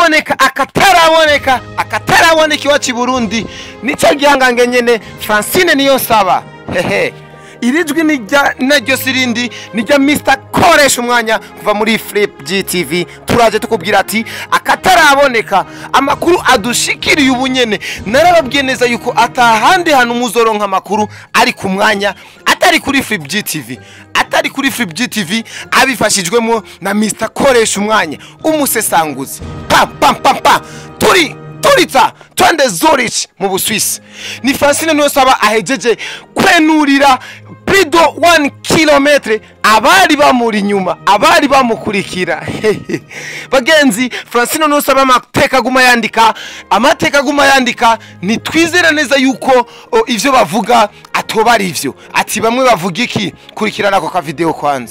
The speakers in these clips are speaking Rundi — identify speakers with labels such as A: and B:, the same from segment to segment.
A: akaboneka akataraboneka akataraboneka iwacu i burundi nicyo gihangange nyene francine niyo nsaba hehe iri jwi ni rya- naryo si rindi ni rya mr koresha umwanya kuva muri flip gtv turaje tukubwira ati akataraboneka amakuru adushikiriye ubu nyene narababwiye neza yuko atahandi hantu muzoronka amakuru ari ku mwanya atari kuri flip gtv atari kuri flip gtv abifashijwemo na mr koresha umwanya umusesanguzi pam pam pam pam turi turitsa twende zurich mu buswisi ni francine niyo saba ahejeje kwenurira prido 1 kilometre abari bamuri inyuma abari bamukurikira bagenzi francine niyo saba amateka aguma yandika amateka aguma yandika nitwizere neza yuko o, ivyo bavuga atoba ari ivyo ati bamwe bavuga iki kurikirana ako kavideo kwanza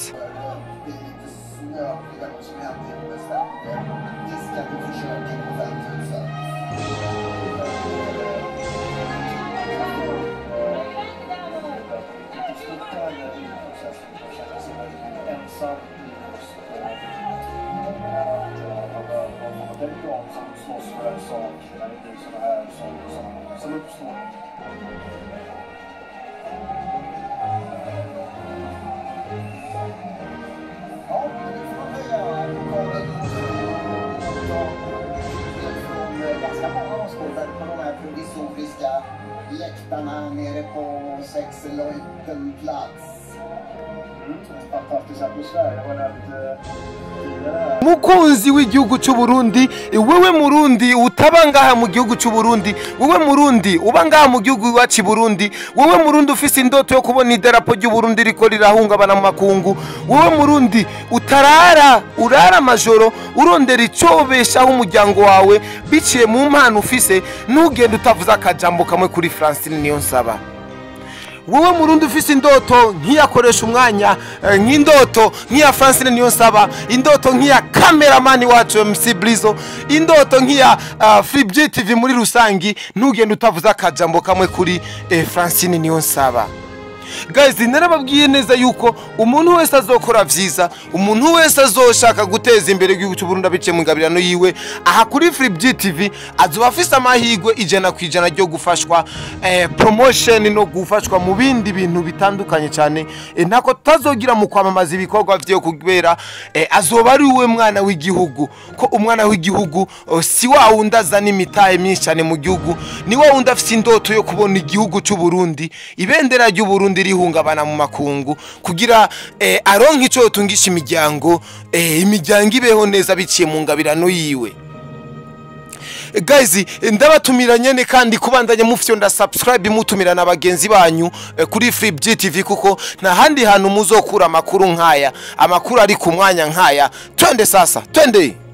B: Som uppstår. Ja, det får man säga. Lokalen från ganska många åskådare på de här provisoriska läktarna nere på Sexleutenplatz. Mm, en fantastisk atmosfär. Jag har nämnt eh, tidigare här.
A: mukunzi w'igihugu cy'u Burundi wewe murundi utaba ngaha mu gihugu cy'u Burundi wewe murundi uba ngaha mu gihugu iwacu i Burundi wewe murundi ufise indoto yo kubona idarapo ry'u Burundi riko rirahungabana mu makungu wewe murundi utarara urara amajoro urondera icobeshaho umuryango wawe biciye mu mpano ufise ntugende utavuze akajambo kamwe kuri Francine niyo nsaba wowe murundi ufise indoto nkiyakoresha umwanya eh, nk'indoto nk'iya francine niyo nsaba indoto nk'iya kameramani wacu mc blizo indoto nk'iya uh, free tv muri rusangi ntugende utavuze akajambo kamwe kuri eh, francine niyo nsaba guys narababwiye neza yuko umuntu wese azokora vyiza umuntu wese azoshaka guteza imbere igihugu cy'u Burundi abiciye mu ngabirano yiwe aha kuri Free GTV azoba afise amahirwe ijana ku ijana ryo gufashwa eh, promotion no gufashwa mu bindi bintu bitandukanye cyane eh, ntako tazogira mu kwamamaza ibikorwa vyo kubera eh, azoba ari we mwana w'igihugu ko umwana w'igihugu oh, si wa wundi azana imitahe myinshi cyane mu gihugu ni wa wundi afite indoto yo kubona igihugu cy'u Burundi ibendera ry'u Burundi rihungabana mu makungu kugira eh, aronke ico yotungisha imiryango eh, imiryango ibeho neza biciye mu ngabirano yiwe Eh, guys eh, ndabatumira nyene kandi kubandanya mufyonda subscribe mutumira na bagenzi banyu eh, kuri Free GTV kuko nta handi hantu muzokura amakuru nkaya amakuru ari ku mwanya nkaya twende sasa twende